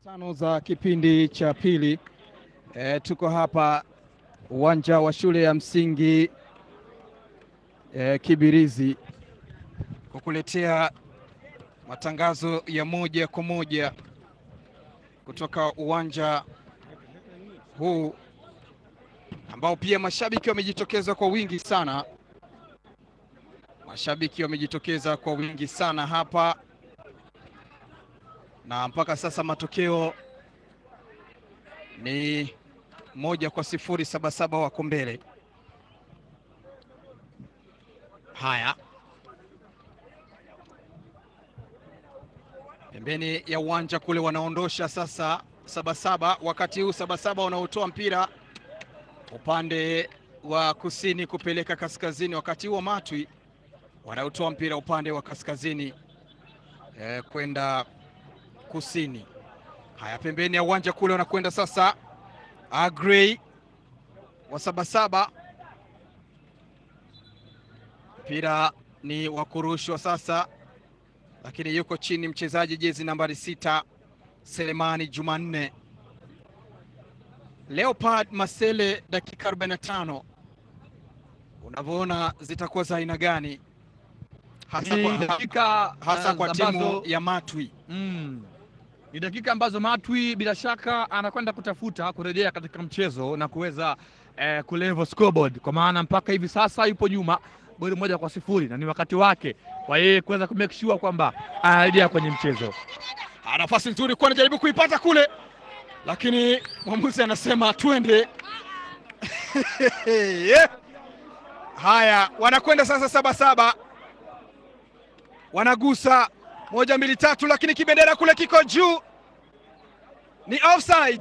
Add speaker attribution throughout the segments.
Speaker 1: tano za kipindi cha pili. E, tuko hapa uwanja wa shule ya msingi e, Kibirizi kukuletea matangazo ya moja kwa moja kutoka uwanja huu ambao pia mashabiki wamejitokeza kwa wingi sana. Mashabiki wamejitokeza kwa wingi sana hapa, na mpaka sasa matokeo ni moja kwa sifuri. Sabasaba wako mbele. Haya, pembeni ya uwanja kule wanaondosha sasa Sabasaba. Wakati huu Sabasaba wanaotoa mpira upande wa kusini kupeleka kaskazini, wakati huo Matwi wanaotoa mpira upande wa kaskazini eh, kwenda kusini. Haya, pembeni ya uwanja kule wanakwenda sasa Agrey wa Sabasaba, mpira ni wa kurushwa sasa, lakini yuko chini mchezaji jezi nambari sita Selemani Jumanne. Leopard Masele, dakika 45 unavyoona zitakuwa za aina gani hasa
Speaker 2: Ni
Speaker 1: kwa,
Speaker 2: dakika
Speaker 1: hasa kwa
Speaker 2: uh,
Speaker 1: timu
Speaker 2: ambazo-
Speaker 1: ya Matwi.
Speaker 2: Mm. Ni dakika ambazo Matwi bila shaka anakwenda kutafuta kurejea katika mchezo na kuweza eh, kulevel scoreboard kwa maana mpaka hivi sasa yupo nyuma goli moja kwa sifuri na ni wakati wake kwa yeye kuweza kumake sure kwamba anarejea kwenye mchezo.
Speaker 1: Ah, nafasi nzuri kwa anajaribu kuipata kule, lakini mwamuzi anasema twende. Haya, wanakwenda sasa Sabasaba, wanagusa moja mbili tatu, lakini kibendera kule kiko juu, ni offside.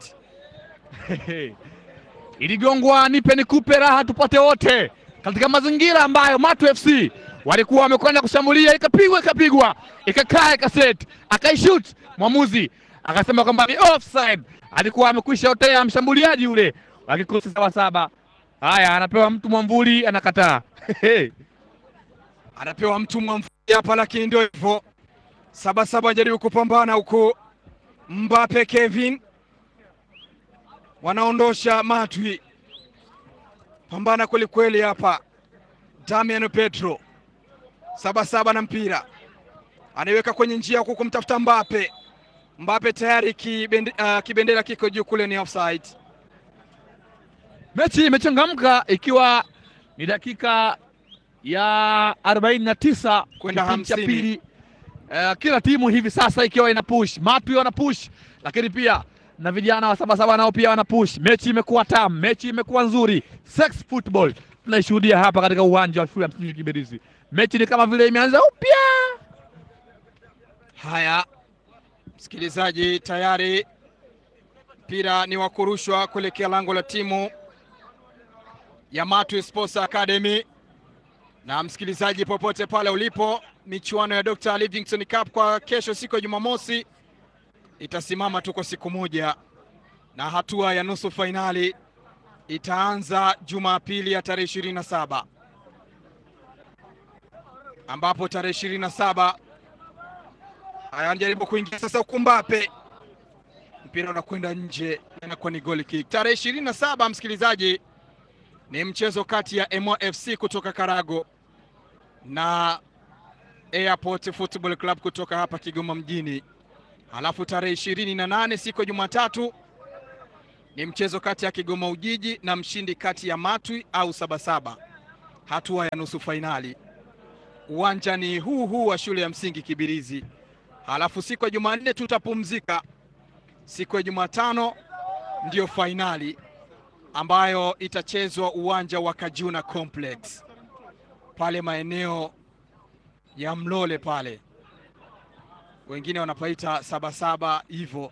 Speaker 2: Iligongwa nipe nikupe raha tupate wote katika mazingira ambayo Matu FC walikuwa wamekwenda kushambulia, ikapigwa ikapigwa ikakaa ikaset akaishut, mwamuzi akasema kwamba ni offside. Alikuwa amekwisha otea mshambuliaji yule wa kikosi Sabasaba. Haya, anapewa mtu mwamvuli, anakataa
Speaker 1: anapewa mtu mwamvuli hapa, lakini ndio hivyo. Sabasaba anajaribu kupambana huku, Mbape Kevin wanaondosha Matwi, pambana kwelikweli hapa. Damian Petro Sabasaba na mpira anaiweka kwenye njia huku kumtafuta Mbape. Mbape tayari kibende, uh, kibendera kiko juu kule, ni offside.
Speaker 2: Mechi imechangamka ikiwa ni dakika ya 49
Speaker 1: Kwenda
Speaker 2: kipindi cha
Speaker 1: 50.
Speaker 2: pili. Eh, kila timu hivi sasa ikiwa ina push, Matwi wana push, lakini pia na vijana wa Sabasaba nao pia wana push. Mechi imekuwa tamu, mechi imekuwa nzuri, sex football tunaishuhudia hapa katika uwanja wa shule ya msingi Kibirizi. Mechi ni kama vile imeanza upya.
Speaker 1: Haya, msikilizaji, tayari mpira ni wa kurushwa kuelekea lango la timu ya Matwi Sports Academy. Na msikilizaji, popote pale ulipo, michuano ya Dr. Livingstone Cup kwa kesho, siku ya Jumamosi, itasimama tu kwa siku moja, na hatua ya nusu fainali itaanza Jumapili ya tarehe ishirini na saba ambapo tarehe ishirini na saba Haya, anajaribu kuingia sasa huku Mbape, mpira unakwenda nje, inakuwa ni goal kick. Tarehe ishirini na saba msikilizaji, ni mchezo kati ya Emo FC kutoka Karago na Airport Football Club kutoka hapa Kigoma mjini. Halafu tarehe ishirini na nane siku ya Jumatatu ni mchezo kati ya Kigoma Ujiji na mshindi kati ya Matwi au Sabasaba, hatua ya nusu fainali. Uwanja ni huu huu wa shule ya msingi Kibirizi. Halafu siku ya Jumanne tutapumzika. Siku ya Jumatano ndiyo fainali ambayo itachezwa uwanja wa Kajuna Complex pale maeneo ya Mlole pale, wengine wanapaita Sabasaba hivyo.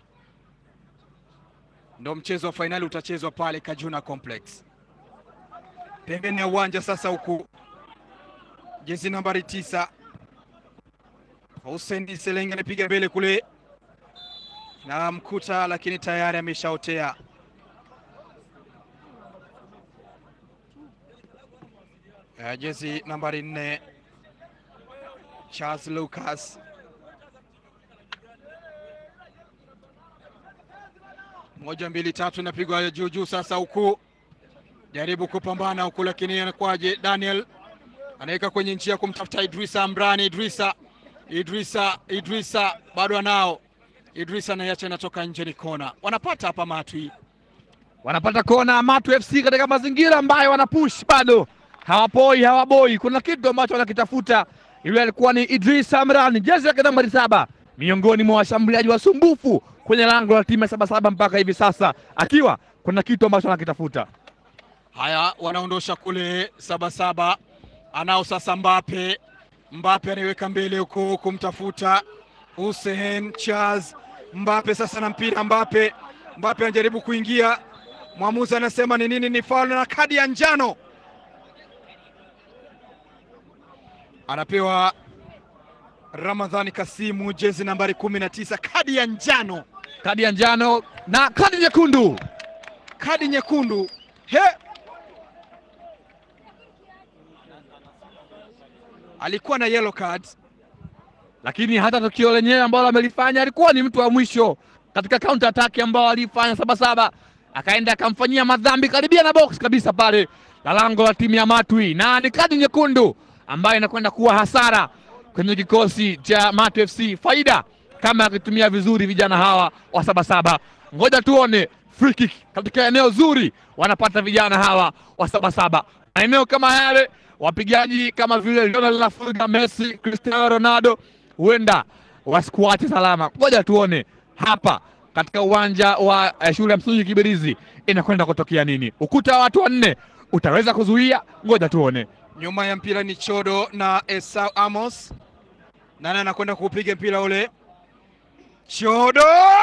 Speaker 1: Ndo mchezo wa fainali utachezwa pale Kajuna Complex. Pembeni ya uwanja sasa, huku jezi nambari tisa Hussein Selenge anapiga mbele kule na mkuta, lakini tayari ameshaotea. Uh, jezi nambari nne Charles Lucas moja mbili tatu, inapigwa juu juu sasa, huku jaribu kupambana huku, lakini anakwaje? Daniel anaweka kwenye njia kumtafuta Idrisa Amrani. Idrisa, Idrisa, Idrisa bado anao Idrisa, anaiacha inatoka nje, ni kona. Wanapata hapa Matwi,
Speaker 2: wanapata kona Matu FC katika mazingira ambayo wanapush bado hawapoi hawaboi. Kuna kitu ambacho wanakitafuta. Yule alikuwa ni Idris Amran, jezi yake nambari saba, miongoni mwa washambuliaji wasumbufu kwenye lango la timu ya Sabasaba mpaka hivi sasa, akiwa kuna kitu ambacho anakitafuta.
Speaker 1: haya wanaondosha kule Sabasaba, anao sasa Mbape. Mbape anaiweka mbele huko kumtafuta Hussein Charles Mbape sasa na mpira Mbape, Mbape anajaribu kuingia, mwamuzi anasema ni nini? Ni faul na kadi ya njano anapewa Ramadhani Kasimu, jezi nambari kumi na tisa, kadi ya njano,
Speaker 2: Kadi ya njano na kadi nyekundu.
Speaker 1: kadi nyekundu. He, alikuwa na yellow card.
Speaker 2: lakini hata tukio lenyewe ambalo amelifanya alikuwa ni mtu wa mwisho katika counter attack ambao alifanya Sabasaba, akaenda akamfanyia madhambi karibia na box kabisa pale la lango la timu ya Matwi, na ni kadi nyekundu ambayo inakwenda kuwa hasara kwenye kikosi cha Matwi FC. Faida kama akitumia vizuri vijana hawa wa Sabasaba. Ngoja tuone free kick katika eneo zuri wanapata vijana hawa wa Sabasaba, maeneo kama yale wapigaji kama vile Lionel Lafulga, Messi, Cristiano Ronaldo huenda wasikuache salama. Ngoja tuone hapa katika uwanja wa eh, shule ya msingi Kibirizi inakwenda kutokea nini. Ukuta wa watu wanne utaweza kuzuia? Ngoja tuone.
Speaker 1: Nyuma ya mpira ni Chodo na Esau Amos. Nani anakwenda kuupiga mpira ule? Chodo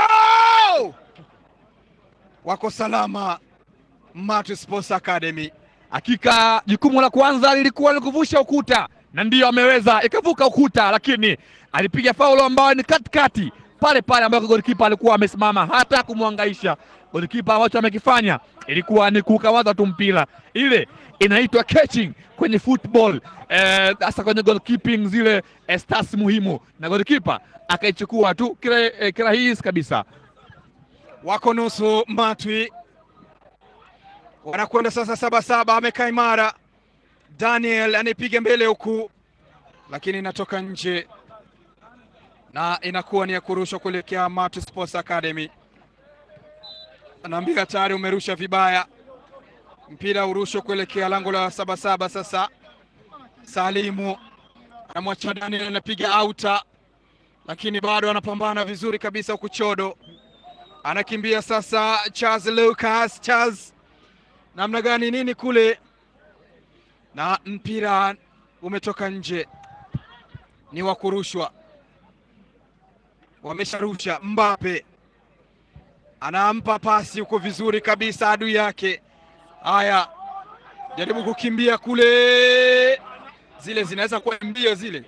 Speaker 1: wako salama. Matu Sports Academy
Speaker 2: Hakika jukumu la kwanza lilikuwa ni kuvusha ukuta, na ndiyo ameweza ikavuka ukuta, lakini alipiga faulo ambayo ni katikati pale pale ambako golikipa alikuwa amesimama, hata kumwangaisha golikipa. Ambacho amekifanya ilikuwa ni kukawaza tu mpira, ile inaitwa catching kwenye football hasa eh, kwenye goalkeeping zile eh, stats muhimu, na golikipa akaichukua tu kira- eh, kirahisi kabisa.
Speaker 1: wako nusu. Matwi wanakwenda sasa saba saba, amekaa imara. Daniel anaipiga mbele huku, lakini inatoka nje na inakuwa ni ya kurushwa kuelekea Matu Sports Academy. Anaambia tayari umerusha vibaya, mpira urushwe kuelekea lango la saba saba. Sasa Salimu anamwacha Daniel, anapiga auta, lakini bado anapambana vizuri kabisa huku Chodo anakimbia sasa. Charles Lucas, Charles namna gani nini kule, na mpira umetoka nje, ni wa kurushwa, wamesharusha. Mbape anampa pasi huko vizuri kabisa adui yake. Haya, jaribu kukimbia kule, zile zinaweza kuwa mbio zile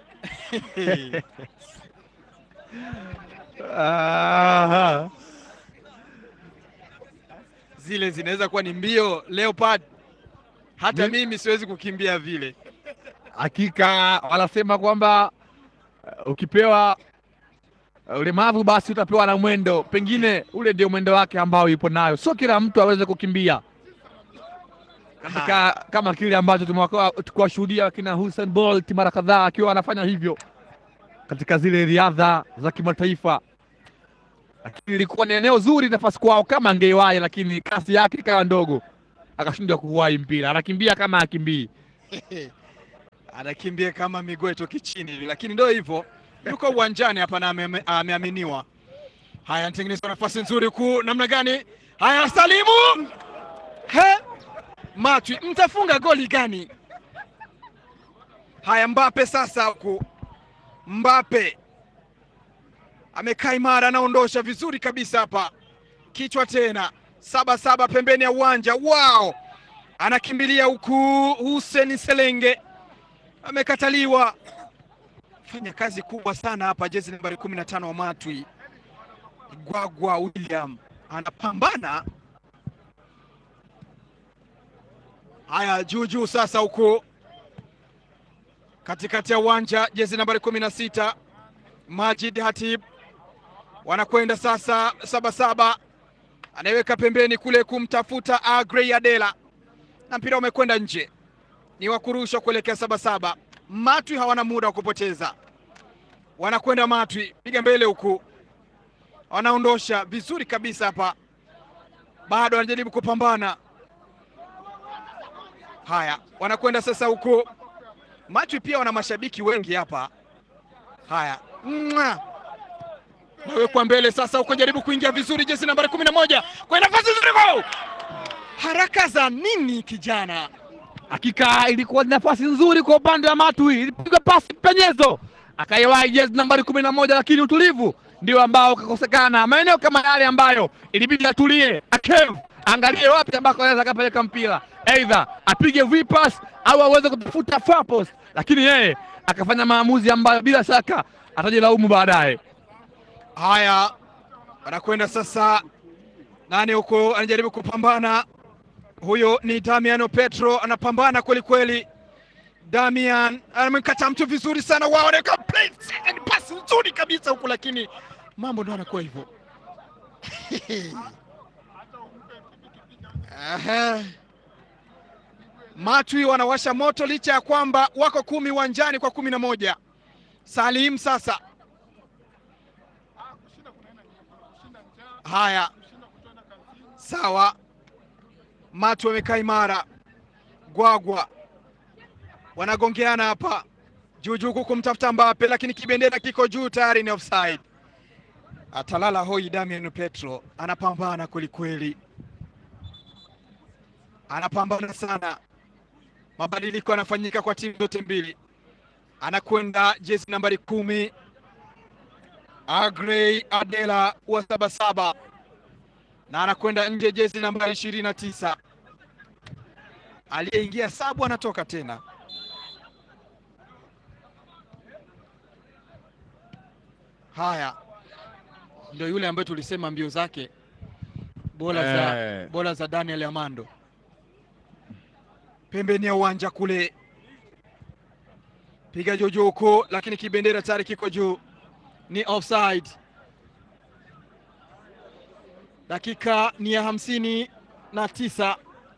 Speaker 1: zile zinaweza kuwa ni mbio Leopard. Hata
Speaker 2: Mi-
Speaker 1: mimi siwezi kukimbia vile.
Speaker 2: Hakika wanasema kwamba uh, ukipewa uh, ulemavu basi utapewa na mwendo, pengine ule ndio mwendo wake ambao yupo nayo. Sio kila mtu aweze kukimbia katika kama kile ambacho tumewaka- tukiwashuhudia kina Hussein Bolt mara kadhaa akiwa anafanya hivyo katika zile riadha za kimataifa, lakini ilikuwa ni eneo zuri nafasi kwao kama angeiwahi, lakini kasi yake ikawa ndogo, akashindwa kuwahi mpira. Anakimbia kama akimbii
Speaker 1: Anakimbia kama miguu itoki chini hivi, lakini ndio hivyo, yuko uwanjani hapa na ame- ameaminiwa. Haya, anatengeneza nafasi nzuri kuu, namna gani? Haya, Salimu he Matwi, mtafunga goli gani? Haya, Mbape sasa huku, Mbape amekaa imara, anaondosha vizuri kabisa hapa, kichwa tena, saba saba pembeni ya uwanja. Wow, anakimbilia huku, Hussein Selenge amekataliwa. Fanya kazi kubwa sana hapa, jezi nambari kumi na tano wa Matwi, Gwagwa William anapambana. Haya, juu juu sasa, huku katikati ya uwanja, jezi nambari kumi na sita Majid Hatib wanakwenda sasa, saba saba anaiweka pembeni kule kumtafuta Agrey Adela, na mpira umekwenda nje, ni wa kurushwa kuelekea Sabasaba. Matwi hawana muda wa kupoteza, wanakwenda Matwi, piga mbele huku, wanaondosha vizuri kabisa hapa, bado wanajaribu kupambana. Haya, wanakwenda sasa huku Matwi, pia wana mashabiki wengi hapa. Haya, Mwa! nawekwa mbele sasa huko, jaribu kuingia vizuri, jezi nambari kumi na moja kwa nafasi nzuri, gol! Haraka za nini kijana?
Speaker 2: Hakika ilikuwa ni nafasi nzuri kwa upande wa Matwi, ilipigwa pasi penyezo, akaiwahi jezi nambari kumi na moja, lakini utulivu ndio ambao ukakosekana. Maeneo kama yale ambayo ilibidi atulie, akev angalie wapi ambako anaweza akapeleka mpira, aidha apige vipas au aweze kutafuta far post, lakini yeye akafanya maamuzi ambayo bila shaka atajilaumu baadaye.
Speaker 1: Haya, wanakwenda sasa, nani huko anajaribu kupambana. Huyo ni Damiano Petro, anapambana kweli kweli. Damian amemkata mtu vizuri sana, wao wanaweka pasi nzuri kabisa huku, lakini mambo ndo anakuwa hivyo. Aha. Matwi wanawasha moto licha ya kwamba wako kumi uwanjani kwa kumi na moja. Salim sasa Haya, sawa. Matu wamekaa imara, Gwagwa wanagongeana hapa juujuu huku kumtafuta Mbape, lakini kibendera kiko juu tayari, ni offside. Atalala hoi. Damian Petro anapambana kwelikweli, anapambana sana. Mabadiliko yanafanyika kwa timu zote mbili. Anakwenda jezi nambari kumi Agrey Adela wa Sabasaba na anakwenda nje jezi nambari ishirini na tisa. Aliyeingia sabu anatoka tena. Haya, ndio yule ambaye tulisema mbio zake bora za,
Speaker 2: Eh.
Speaker 1: bora za Daniel Amando, pembeni ya uwanja kule, piga jojo huko, lakini kibendera tayari kiko juu ni offside. Dakika ni ya hamsini na tisa.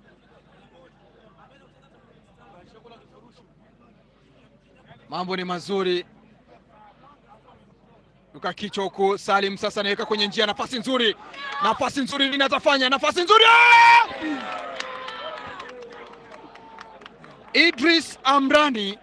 Speaker 1: Mambo ni mazuri, luka kichwa huku. Salim sasa anaweka kwenye njia, nafasi nzuri, nafasi nzuri, lini atafanya nafasi nzuri Ah! Idris Amrani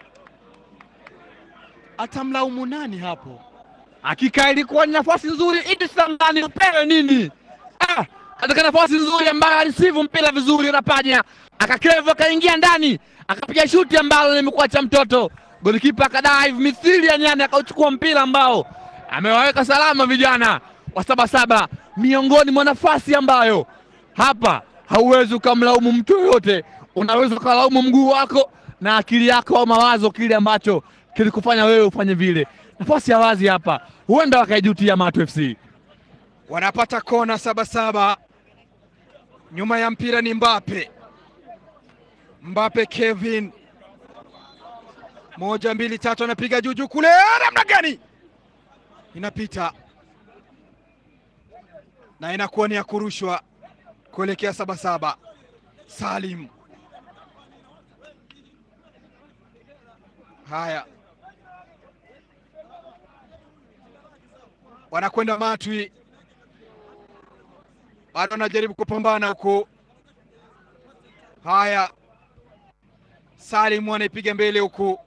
Speaker 1: atamlaumu nani hapo?
Speaker 2: Hakika ilikuwa ni nafasi nzuri, Idris Amrani upewe nini? Ah, katika nafasi nzuri ambayo alisivu mpira vizuri, Rapaja akakevu akaingia ndani akapiga shuti ambalo limekuwa cha mtoto, golikipa akadive mithili ya nyani akauchukua mpira ambao amewaweka salama vijana wa Sabasaba, miongoni mwa nafasi ambayo hapa hauwezi ukamlaumu mtu yoyote, unaweza ukalaumu mguu wako na akili yako au mawazo, kile ambacho kilikufanya wewe ufanye vile. Nafasi ya wazi hapa, huenda wakaijutia Matu FC.
Speaker 1: wanapata kona Sabasaba. Nyuma ya mpira ni Mbape, Mbape Kevin, moja mbili tatu, anapiga juju kule, namna gani inapita na inakuwa ni ya kurushwa kuelekea Sabasaba. Salim, haya wanakwenda Matwi, bado wanajaribu kupambana huko. Haya, Salim anaipiga mbele huku,